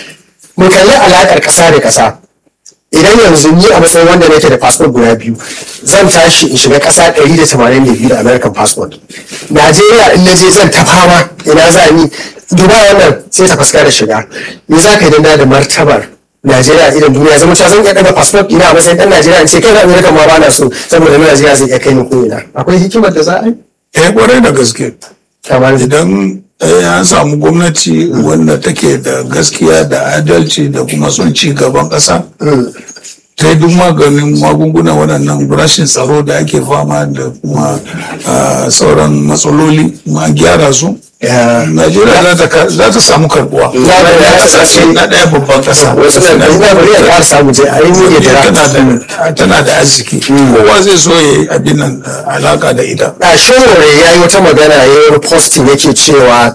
mu kalli alakar kasa da kasa idan yanzu ni a matsayin wanda nake da passport guda biyu zan tashi in shiga kasa 182 da american passport najeriya in na je zan ta fama ina za ni dubai wannan sai ta fuska da shiga me za ka yi danda da martabar najeriya idan duniya zama cewa zan iya daga passport ina a matsayin dan najeriya in ce kai na america ma ba na so saboda na najeriya zai iya kai ni ko ina akwai hikimar da za a yi eh kwarai da gaske kamar idan eh, an samu gwamnati wanda take da gaskiya da adalci da kuma son ci gaban ƙasa ta yi duk maganin magunguna waɗannan rashin tsaro da ake fama da kuma ah, sauran matsaloli ma gyara su najeriya za ta ka- za ta samu karbuwa Za ta- Ya kasance na ɗaya babban ƙasa wasu na da ina bari ya ƙara samu je a yi ne da tana da tana da arziki kowa zai so ya yi abin nan ah, alaka da ita a shawara ya yi wata magana ya yi wani posting yake cewa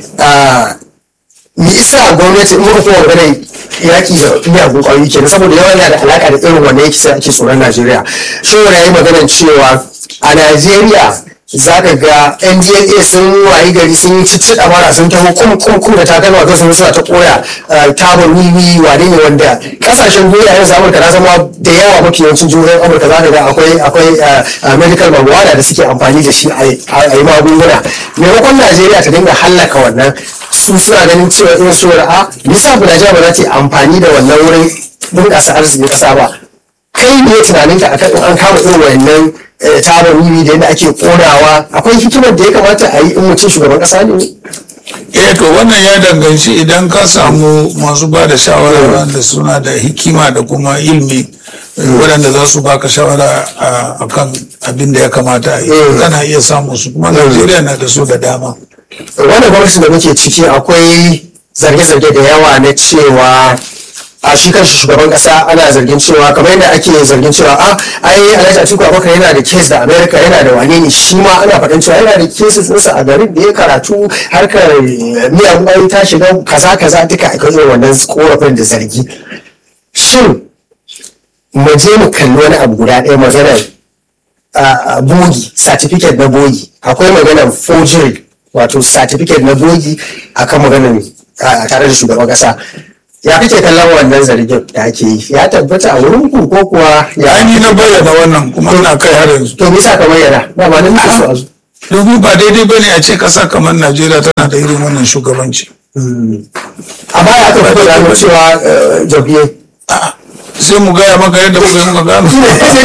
a me isa gwamnati in muka kuma magana yaƙi da miyagun ƙwayoyi kenan saboda yawan yana da alaƙa da irin wanda yake sai ake tsoron najeriya shawara ya yi magana cewa a najeriya za ka ga ndla sun wayi gari sun yi cici mara sun taho kum kum kum da takalma to sun suna ta koya tabar wiwi wane ne wanda kasashen duniya yanzu amurka na zama da yawa mafi yawancin jihohin amurka za ka ga akwai akwai ah, medical marijuana da suke amfani da shi a yi magunguna maimakon najeriya ta dinga hallaka wannan su suna ganin cewa irin su a nisa bu najeriya ba za ta yi amfani da wannan wurin bunƙasa arzikin ƙasa ba kai ne tunaninka akan in an kama irin wannan eh, tabar wiwi da yadda ake konawa akwai hikimar da ya kamata a yi in mutum shugaban ƙasa ne eh to wannan ya danganci idan ka samu masu ba da shawara wanda suna da hikima da kuma ilmi waɗanda za su baka shawara a kan abin da ya kamata a yi kana iya samun su kuma najeriya na da su da dama wannan gwamnati da muke ciki akwai zarge-zarge da yawa na cewa a shi kanshi shugaban kasa ana zargin cewa kamar yadda ake zargin cewa a ai alhaji atiku abubakar yana da kes da america yana da wane ne shi ma ana faɗin cewa yana da cases ɗinsa a garin da ya karatu harkar miyagun ayi ta shiga kaza kaza duka a irin wannan korafin da zargi shin mu je mu kalli wani abu guda ɗaya maganar a bogi certificate na bogi akwai maganar forgery wato certificate na bogi akan maganar a tare da shugaban kasa ya kake kallon wannan zargin da ake yi ya tabbata a wurin ku ko kuwa ya ni na bayyana wannan kuma ina kai har yanzu to nisa ka bayyana ba ma nan muke so a zo domin ba daidai bane a ce kasa kamar najeriya tana da irin wannan shugabanci a baya aka fito da hannu cewa eh, jam'iyyar A'a, sai mu gaya maka yadda muka yi muka gano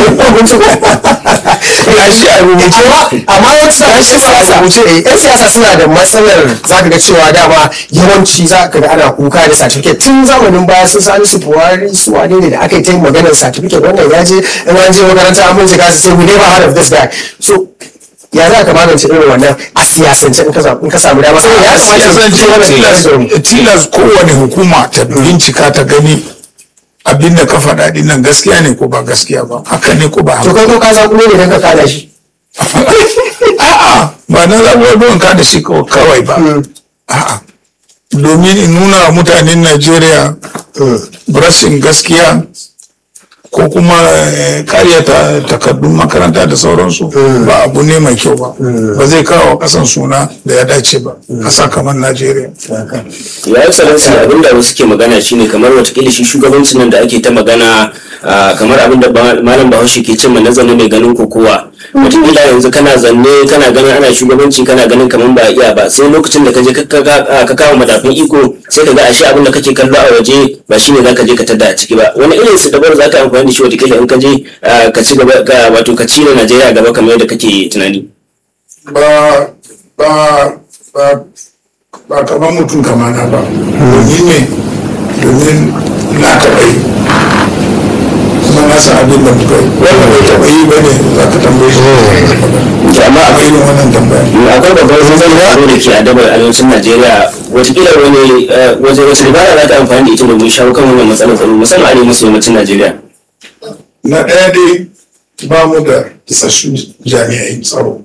ya shi a rubuce ba amma wasu da shi siyasa eh, yan siyasa suna da matsalar za ka ga cewa dama yawanci za ka ga ana kuka da certificate tun zamanin baya sun sani su buhari su wane ne da aka yi ta yin maganar certificate wannan ya je in an je makaranta an bincika su sai we never heard of this guy so ya za ka magance irin wannan a siyasance in ka samu- in ka samu dama saboda ya kamata siyasance ce wannan tilas tilas kowane hukuma ta bincika ta gani abin da ka faɗa ɗin nan gaskiya ne ko ba gaskiya ba haka ne ko ba to haka kai ko ka san kuma ne dan ka kada shi a'a ba na zaɓuwar don ka da shi kaw- kawai ba a'a domin in nuna wa mutanen najeriya rashin gaskiya ko kuma eh, karyata takardun makaranta da sauransu ba abu ne mai kyau ba ba zai kawo kasan suna da ya dace ba ƙasa kamar najeriya ya yi salansu abin da wasu ke magana shine kamar watakila shi shugabancin nan da ake ta magana ah, kamar abin da ba- malam bahaushe ke cin na zanne mai ganin kokowa watakila yanzu kana zanne kana ganin ana shugabanci kana ganin kamar ba a iya ba sai lokacin da ka je ka- ka ka kawo madafin iko sai ka ga ashe abin da kake kallo a waje ba shine zaka je ka tada a ciki ba wani irin su dabar zaka amfani da shi watakila in ka je ah, ka ci gaba ka wato ka ci da Najeriya gaba kamar yadda kake tunani ba ba ba ba kamar mutum kamana ba domin ne domin na taɓa yi kuma na san abin da muka yi wanda bai taɓa yi ba ne za ka tambaye shi To amma a irin wannan tambaya akwai babban zanzan tsaro da ke adabar arewacin najeriya watakila wani eh, waje wasu dabara za ta amfani da ita domin shawo kan wannan matsalar tsaro musamman arewa maso yammacin najeriya na ɗaya dai ba mu da isassun jami'ai tsaro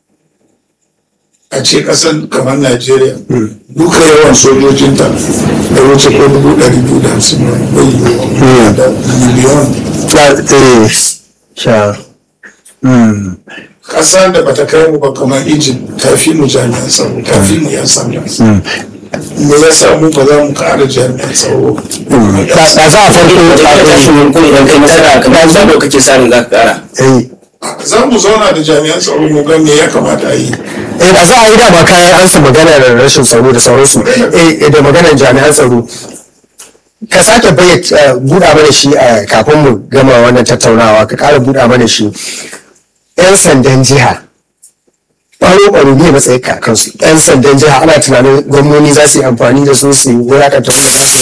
a ce ƙasar kamar najeriya duka yawan sojojinta da wuce ko dubu ɗari biyu da hamsin ba bai yiwuwa da miliyon sha ƙasa da bata kai mu ba kamar egypt ta fi mu jami'an tsaro ta fi mu yan sanda me ya sa mu ba za mu ƙara jami'an tsaro ba za a farko watakila tashin hankali idan kai nasara kamar zabo kake sa ran za ka kara eh za mu zauna da jami'an tsaro mu ga me ya kamata a yi eh ba za a yi dama kayan ansa maganar rashin tsaro da sauransu eh da maganar jami'an tsaro ka sake bayyana buɗa mana shi a kafin mu gama wannan tattaunawa ka ƙara buɗa mana shi yan sandan jiha ɓaro ɓaro ne matsayin kakansu yan sandan jiha ana tunanin gwamnoni za su yi amfani da su su yi wulakanta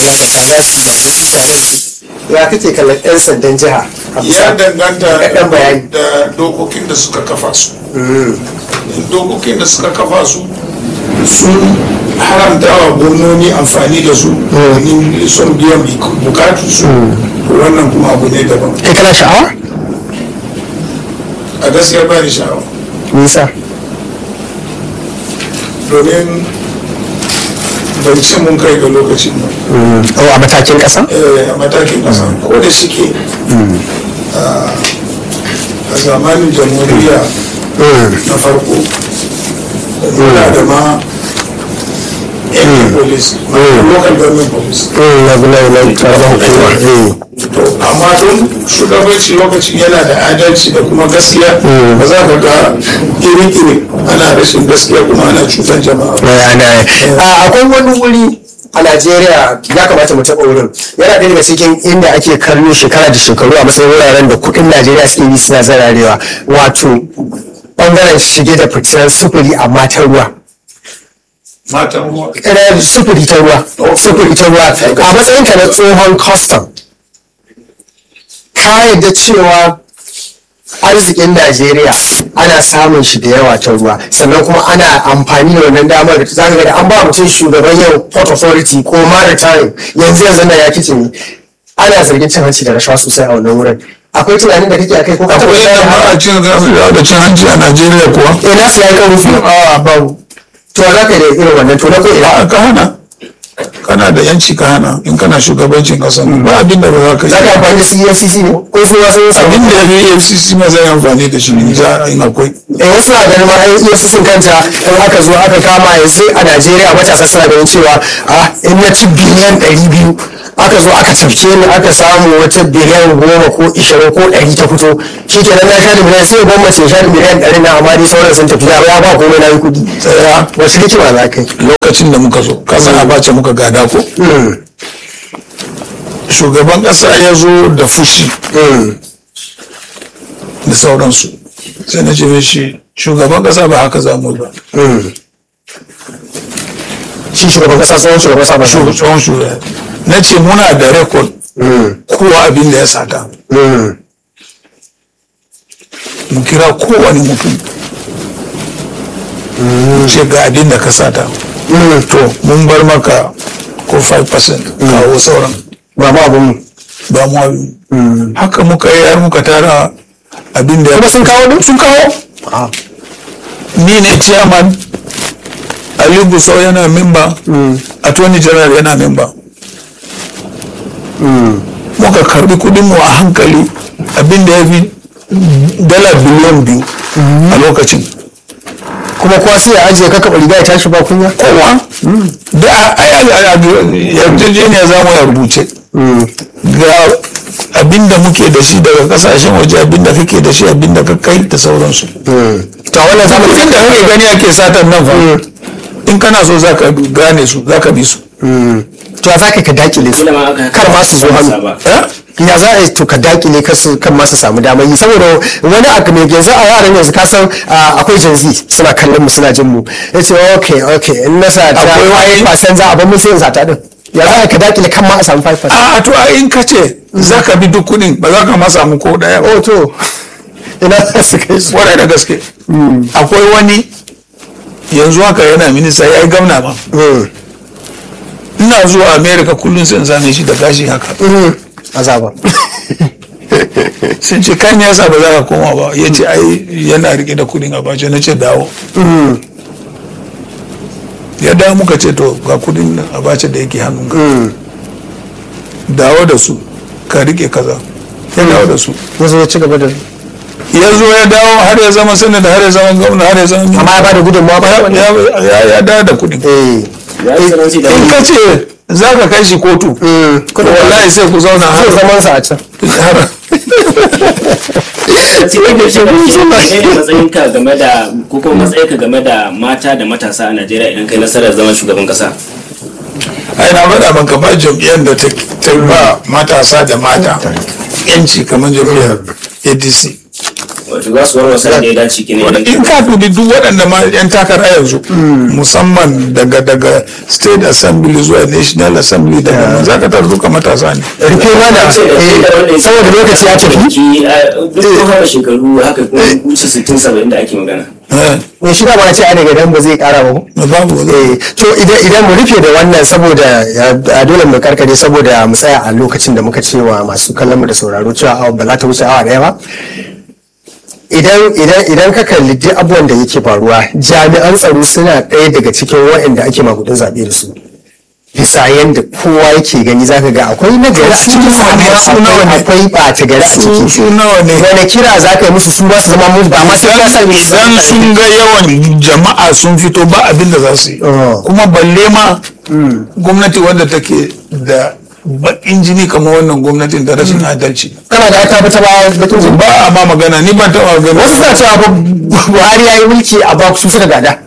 ya kake kallon yan sandan jiha a bisa ya danganta Kaɗan bayani. da dokokin da suka kafa su dokokin da suka kafa su sun haramta wa gwamnoni amfani da su domin son biyan bukatu su wannan kuma abu ne daban kai kana sha'awa a gaskiya ba ni sha'awa nisa domin bai ce mun kai ga lokacin ba oh a matakin ƙasa Eh, a matakin ƙasa ko da shike a a zamanin jamhuriya na farko muna da ma yan police local government police na na na karamar hukuma eh to amma don shugabanci lokacin yana da adalci da kuma gaskiya ba za ka ga iri-iri ana rashin gaskiya kuma ana cutar jama'a ba. ana akwai wani wuri a Najeriya ya kamata mu taɓa wurin yana ɗaya daga cikin inda ake kallo shekara da shekaru a matsayin wuraren da kuɗin Najeriya suke yi suna zararewa wato ɓangaren shige da fitar sufuri amma ta ruwa matan ruwa Ƙirar sufuri ta ruwa sufuri ta ruwa a matsayin ka na tsohon custom ka yadda cewa arzikin Najeriya ana samun shi da yawa ta ruwa sannan kuma ana amfani da wannan damar za ka ga da an ba mutum shugaban yau port authority ko maritime yanzu yanzu na ya kici ne ana zargin cin hanci da rashawa sosai a wannan wurin akwai tunanin da kake a kai ko ka taɓa akwai ganin yadda ba haka? a cin da cin hanci a najeriya kuwa eh nasu ya yi kan rufi a babu to za ka yi da irin wannan to na ko ina a ka hana kana da yanci ka hana in kana shugabancin kasa ba abin da ba za ka za ka yi amfani da CFCC ne ko su wasu yin samu abin da ya fi fcc ma zai amfani da shi ne za a yi akwai eh wasu na ganin ma ai EFCC kanta in aka zo aka kama yanzu a Najeriya matasa suna ganin cewa a in na ci biliyan ɗari biyu aka zo aka tafke ni aka samu wata biliyan goma ko ishirin ko ɗari ta fito shi kenan na sha da miliyan sai gwamnati ya sha da miliyan ɗari na amma dai sauran sun tafi ya ya ba komai na yi kuɗi tsaya wasu hikima za ka yi lokacin da muka zo kasan abace muka gada ko Mm, shugaban kasa ya zo da fushi mm, da sauransu sai na ce shi shugaban kasa ba haka za mu yi ba mm. shi shugaban kasa tsohon shugaban kasa ba Shu- tsohon shugaba na ce muna da rekod Mm, kowa abin da ya sata mm, mu kira kowane mutum mu ce ga abin da ka sata mm. to mun bar maka ko 5% kawo sauran ba ma abin mu ba mu abin haka muka yi har muka tara abin da kuma sun kawo din sun kawo Ah. ni ne chairman ali gusau yana memba attorney general yana memba muka karbi kudinmu a hankali abin da ya fi dala biliyan biyu a lokacin kuma kuwa sai ya ajiye ka kaɓa riga ya tashi ba kunya kowa da a yarjejeniya za mu ya rubuce ga abin da muke da shi daga kasashen waje abin da kake da shi abin da ka kai da sauransu to wannan zama kudin da kake gani ake satan nan fa in kana so za ka gane su za ka bi su to za ka ka dakile su Kila ma aka- kar ma su zo hannu ba. ya za a yi to ka dakile kar su kan ma su samu damar yi saboda wani abu mai yanzu a yaran yanzu ka san ah, akwai janzi suna kallon mu suna jin mu ya ce ok ok in na sa ta Akwai wani- 5% za a bar mu sai in sata din ya za a ka dakile kan ma a samu 5% a to a in ka ce za ka bi duk kudin ba za ka ma samu ko daya ba oh to ina za su kai su kwarai da gaske akwai wani yanzu haka yana minista ya yi gamna ba Mm, ina zuwa america kullum sai in same shi da gashi haka mm, azaba sun ce kan yasa ba za ka koma ba ya ce ai yana rike da kudin a bace na ce dawo Mm, ya dawo muka ce to ga kudin a bace da yake hannunka mm. dawo da su ka rike kaza ya dawo da su ya zo ya ci gaba da ya zo ya dawo har ya zama sanada har ya zama gwamna har ya zama amma ya bada gudunmawa ba ya ya- ya dawo da kudin eh Ya yi tsananci da in ka ce za ka kai shi kotu mm, to wallahi sai ku zauna zai har zaman sa a can har cikin da shi ne matsayin ka game da ko kuma matsayin ka game da mata da matasa a Najeriya idan kai nasarar zaman shugaban kasa ai na faɗa maka ba jam'iyyar da ta ta ba matasa da mata yanci kamar jam'iyyar adc wato za su warware da ya dace kine Wanda idan in ka dubi duk waɗanda ma yan takara yanzu musamman daga daga state assembly zuwa national assembly daga nan za ka tarar duka matasa ne rufe mana eh, saboda lokaci ya tafi ki duk kun haɗa shekaru haka kuma wuce 60 70 da ake magana Eh, ne shi dama ce ana idan ba zai kara ba ko? babu wani eh to idan idan mu rufe da wannan saboda ya- a dole mu karkare saboda mu tsaya a lokacin da muka cewa masu kallon mu da sauraro cewa awa ba za ta wuce awa daya ba idan idan idan ka kalli duk abubuwan da yake faruwa jami'an tsaro suna ɗaya daga cikin waɗanda ake magudin zaɓe da su bisa yadda kowa yake gani zaka ga akwai nagari a Su cikin nawa ne, amma su nawa ne? akwai ɓata gari a su ciki su nawa ne wani kira za ka yi musu su ba su zama mu ba ma sai ka sani su idan sun ga yawan jama'a sun fito ba abin da za su yi Oh. kuma balle ma gwamnati wanda take da baƙin jini kamar wannan gwamnatin da rashin adalci kana da ta fita ba batun jin ba a ma magana ni ban taɓa gani wasu suna cewa fa buhari ya yi mulki a ba su suka gada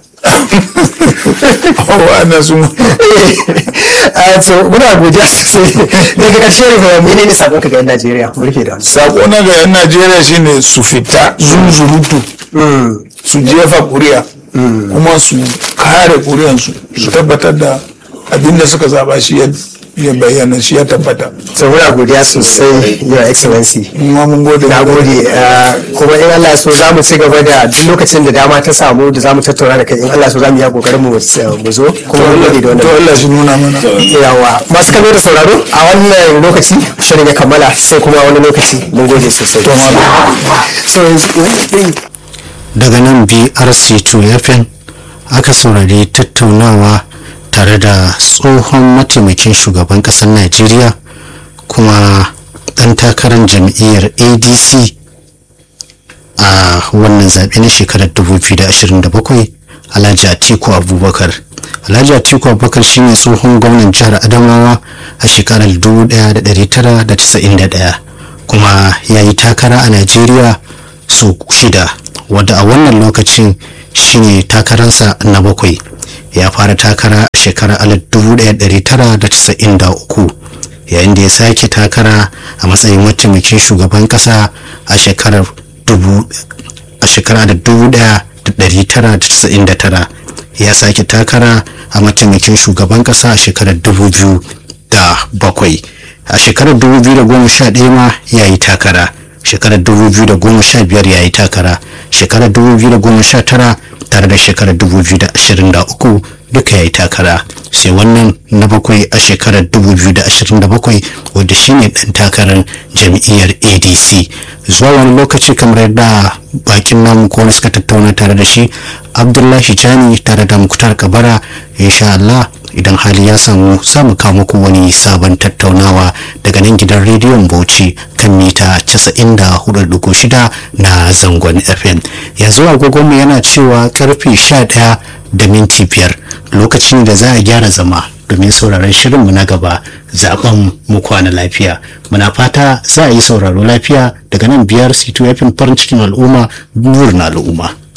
wa'annan sun a so muna godiya sosai daga ƙarshe ne mene ne sabon ka ga yan najeriya mu rufe da wani sako na ga 'yan najeriya shine su fita zunzurutu su jefa kuri'a kuma su kare kuri'ansu su tabbatar da abin da suka zaba shi ya ya bayyana shi ya tabbata so muna godiya sosai your excellency kuma mun gode na gode uh, kuma in Allah so za mu ci gaba da duk lokacin da dama ta samu da za mu tattauna da kai in Allah so za mu yi kokarin mu mu zo kuma mun gode da to wannan Allah shi nuna mana yawa masu kallo da sauraro a wannan lokaci shirin ya kammala sai kuma wani lokaci mun gode sosai To, so yanzu daga nan brc2 fm aka saurari tattaunawa tare da tsohon mataimakin shugaban ƙasar najeriya kuma ɗan takarar jam'iyyar adc a wannan zaɓe na shekarar 2027 alhaji atiku abubakar alhaji atiku abubakar shine tsohon gwamnan jihar adamawa a shekarar 1991 kuma ya yi takara a najeriya sau shida wadda a wannan lokacin shine takararsa na bakwai ya fara takara a shekarar 1993 yayin da ya sake takara a matsayin mataimakin shugaban kasa a shekarar dubu a shekara da dubu daya da dari tara da casa'in da tara ya sake takara a mataimakin shugaban kasa a shekarar dubu biyu da bakwai a shekarar dubu biyu da goma sha ɗaya ma ya yi takara shekarar dubu biyu da goma sha biyar ya yi takara shekarar dubu biyu da goma sha tara tare da shekarar dubu biyu da ashirin da uku duka ya yi takara sai wannan na bakwai a shekarar 2027 wadda shine dan takarar jam'iyyar adc zuwa wani lokaci kamar yadda bakin namu ko wani suka tattauna tare da shi abdullahi jani tare da mukutar kabara insha Allah idan hali ya samu samu kawo muku wani sabon tattaunawa daga nan gidan rediyon bauchi kan mita 94.6 na zangon fm yanzu agogonmu yana cewa karfe 11 da minti biyar lokacin da za a gyara zama domin sauraron shirinmu na gaba zaben mu kwana lafiya muna fata za a yi sauraro lafiya daga nan biyar c2 farin cikin al'umma burin al'umma